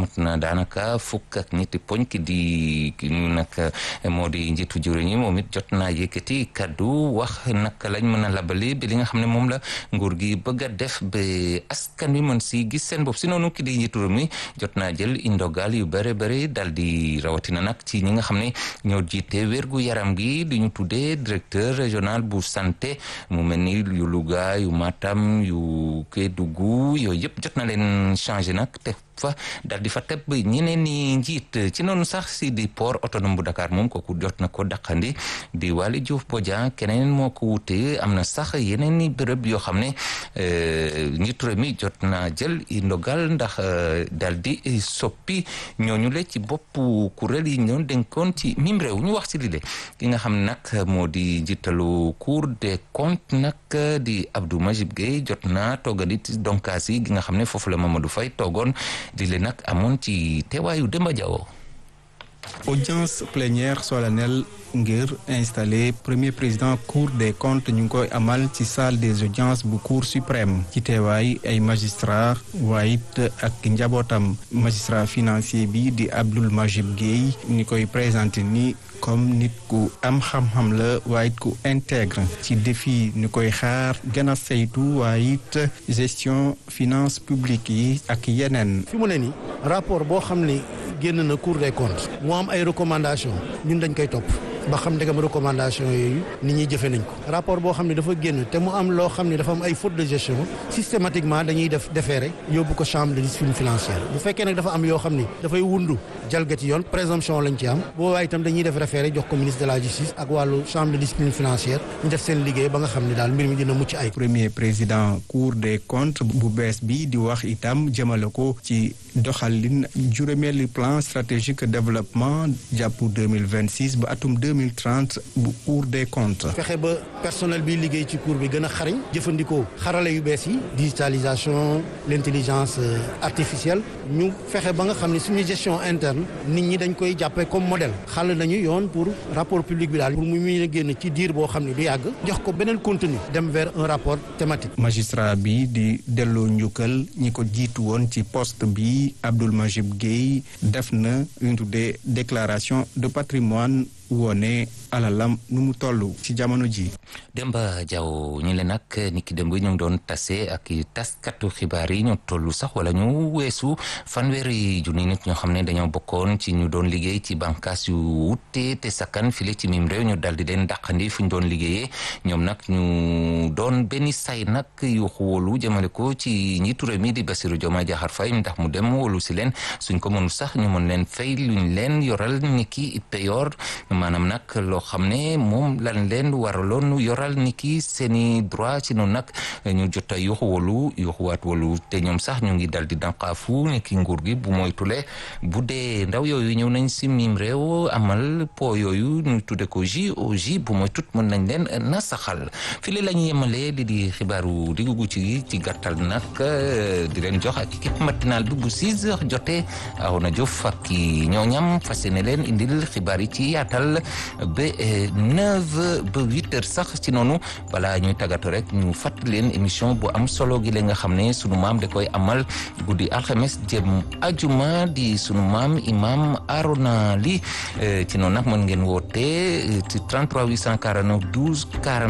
mat na daanaka fukk ak ñetti poñ ki di ñu nag moo di njiitu jëwriñ yi moom it jot naa yëkkati kaddu wax naka lañ mën a labali bi li nga xam ne moom la nguur gi bëgg a def ba askan wi mën si gis seen bopp si noonu ki di njiitu réew mi jot naa jël indogal yu bëri bëri dal di rawatina nag ci ñi nga xam ne ñoo jiite wérgu yaram gi di ñu tuddee directeur régional bu santé mu mel ni yu Louga yu Matam yu Kédougou yooyu yëpp jot na leen changé nag te fa dal di fa teb ñeneen ñi njiit ci noonu sax si di port autonome bu Dakar moom kooku jot na ko daqandi di Waly Diouf Bodian keneen moo ko wute am na sax yeneen i bërëb yoo xam ne njiitu réew mi jot na jël i ndogal ndax dal di soppi ñooñu le ci bopp kuréel yi ñoon dénkoon ci mim réew ñu wax ci lile ki nga xam nag moo di njiitalu Cour des comptes nag di Abdou Majib Gueye jot na toggandi donkaas yi gi nga xam ne foofu la Mamadou Faye toogoon di leen nag amoon ci teewaayu Demba Diawo audience plénière solennelle ngir installé premier président cour des comptes ñu ngi koy amal ci salle des audiences bu cour suprême ci teewaay ay magistrat waaye it ak njabootam magistrat financier bi di Abdoul Majib Gueye ni koy présenté ni comme nit ku am xam-xam la waaye it ku intègre ci défi ni koy xaar gën a saytu waaye it gestion finance publique yi ak yeneen. fi mu ne nii rapport boo xam ne génn na cour des comptes mu am ay recommandations ñun dañ koy topp ba xam ndegam recommandation yooyu nit ñi jëfe nañ ko rapport boo xam ne dafa génn te mu am loo xam ne dafa am ay faute de gestion systématiquement dañuy def déféré yóbbu ko chambre de discipline financière bu fekkee nag dafa am yoo xam ne dafay wundu jalgati yoon présomption lañ ci am boobaa itam dañuy def référé jox ko ministre de la justice ak wàllu chambre de discipline financière ñu def seen liggéey ba nga xam ne daal mbir mi dina mucc ay premier président cour des comptes bu bees bi di wax itam jëmale ko ci doxalin juróomeeli plan stratégique développement jàpp 2026 ba atum 2030 bu cour des comptes. fexe ba personnel bi liggéey ci cour bi gën a xarañ jëfandikoo xarala yu bees yi digitalisation l'intelligence artificielle ñu fexe ba nga xam ne suñu gestion interne nit ñi dañ koy jàppee comme modèle xàll nañu yoon pour rapport public bi daal pour mu mun a génn ci diir boo xam ne du yàgg jox ko beneen contenu dem vers un rapport thématique. magistrat bi di delloo njukkal ñi ko jiitu woon ci poste bi Abdoul Majib Gueye def na lu ñu tuddee déclaration de patrimoine woone alalam nu mu toll ci jamono ji Demba Diaw ñi leen nag ni ki démb ñu ngi doon tase ak taskatu xibaar yi ñu toll sax wala ñu weesu fanweeri junni nit ñoo xam ne dañoo bokkoon ci ñu doon liggéey ci bànqaas yu wuute te sakkan file ci mim réew ñu dal di leen dàqandi fu ñu doon liggéeyee ñoom nag ñu doon benn say nag yu wóolu jëmale ko ci njiitu réew mi di Bassirou Diomaye Diakhar Faye ndax mu dem wóolu si leen suñ ko mënu sax ñu mën leen fay luñ leen yoral ni ki payoor maanaam nag loo xam ne moom lan leen waraloon yoral ni ki seeni droit ci noonu nag ñu jot a yuxu wolu yuxuwaat wolu te ñoom sax ñu ngi dal di dànqaafu ni ki nguur gi bu moytule bu dee ndaw yooyu ñëw nañ si mim réew amal po yooyu ñu tudde ko JOJ bu mooy tut mën nañ leen na saxal fii la ñu yemale li di xibaaru diggu ci ci gàttal nag di leen jox ak équipe matinale bi bu 6 heures jotee aw na jof ak ñooñam fas yéene leen indil xibaar yi ci yaatal ba neuf ba huit heures sax ci noonu balaa ñuy tàggatu rek ñu fàttali leen émission bu am solo gi la nga xam ne sunu maam da koy amal guddi alxames jëm ajuma di sunu maam imam Arona Ly ci noonu nag mën ngeen woote ci 33 849 12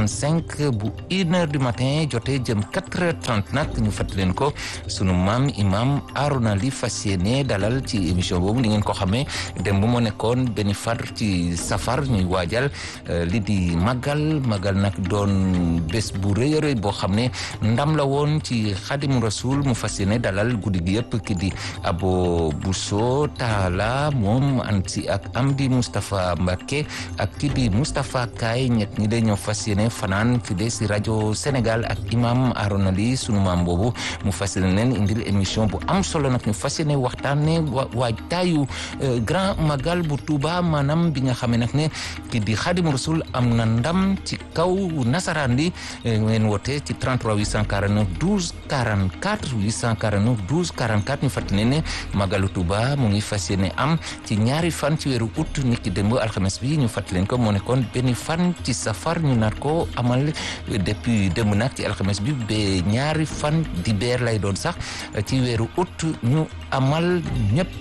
45 bu une heure du matin jotee jëm 4 heures 30 nag ñu fàttali leen ko sunu maam imam Arona Ly fas yéene dalal ci émission boobu ni ngeen ko xamee dem bu moo nekkoon benn far ci safar ñuy waajal li di màggal màggal nag doon bés bu rëy a rëy boo xam ne ndam la woon ci xadimu rasul mu fas yéene dalal guddi gi yëpp ki di abo Bousso Taala moom ànd si ak Amdi Moustapha Mbacké ak ki di Moustapha Kay ñett ñi de ñoo fas yéene fanaan fi de si rajo Sénégal ak imam Arona Ly sunu maam boobu mu fas yéene leen indil émission bu am solo nag ñu fas yéene waxtaane waajtaayu grand magal bu Touba maanaam bi nga xamee nag ne ki di Xadim Rasul am na ndam ci kaw nasaraan li ngeen woote ci 33 849 12 44 849 12 44 ñu fàttali ne magalu Touba mu ngi fas yéene am ci ñaari fan ci weeru août nit ki démb alxames bi ñu fàttali leen ko moo nekkoon benn fan ci safar ñu naat ko amal depuis démb nag ci alxames bi ba ñaari fan di beer lay doon sax ci weeru août ñu amal ñëpp